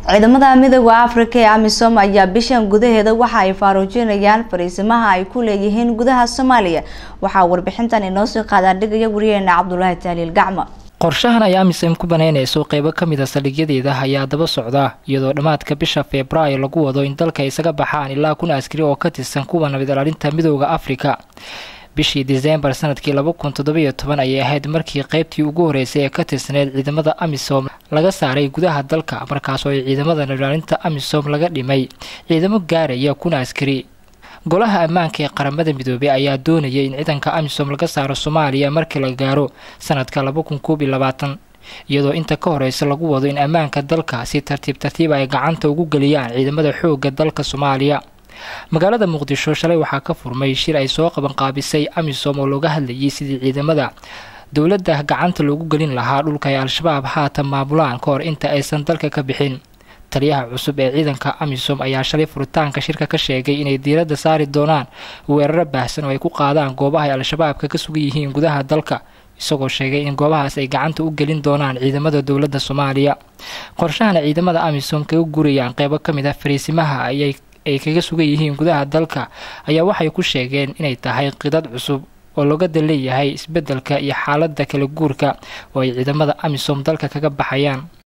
ciidamada midooda afrika ee amisom ayaa bishan gudaheeda waxa ay faaruujinayaan fariisimaha ay ku leeyihiin gudaha soomaaliya waxaa warbixintan inoo soo qaadaan dhigaya wariyeena cabdulaahi taaliil gacma qorshahan ay amisom ku banaynayso qeybo ka mid a saldhigyadeeda ayaa daba socda iyadoo dhammaadka bisha febraayo lagu wado in dalka isaga baxaan ilaa kun askari oo ka tirsan kuwa nabad ilaalinta midooda afrika bishii disembar sanadkii laba kun toddobiyo toban ayay ahayd markii qeybtii ugu horeysay ee ka tirsaneyd ciidamada amisom laga saaray gudaha dalka markaasoo ay ciidamada nabadilaalinta amisom laga dhimay ciidamo gaaraya kun askari golaha ammaanka ee qaramada midoobey ayaa doonayay in ciidanka amisom laga saaro soomaaliya markii la gaaro sanadka laba kun koob iyo labaatan iyadoo inta ka horeysa lagu wado in ammaanka dalka si tartiib tartiib ay gacanta ugu geliyaan ciidamada xoogga dalka soomaaliya magaalada muqdisho shalay waxaa ka furmay shir ay soo qabanqaabisay amisom oo looga hadlayay sidii ciidamada dowladda gacanta loogu gelin lahaa dhulka ay al-shabaab haatan maamulaan ka hor inta aysan dalka ka bixin taliyaha cusub ee ciidanka amisom ayaa shalay furitaanka shirka ka sheegay inay diiradda saari doonaan weeraro baahsan oo ay ku qaadaan goobaha ay al-shabaabka ka sugan yihiin gudaha dalka isagoo sheegay in goobahaas ay gacanta u gelin doonaan ciidamada dowladda soomaaliya qorshahana ciidamada amisom kaga gurayaan qeybo ka mid ah fariisimaha ayay ay kaga sugan yihiin gudaha dalka ayaa waxay ku sheegeen inay tahay qidad cusub oo logada leeyahay isbeddelka iyo xaaladda kala guurka oo ay ciidamada amisom dalka kaga baxayaan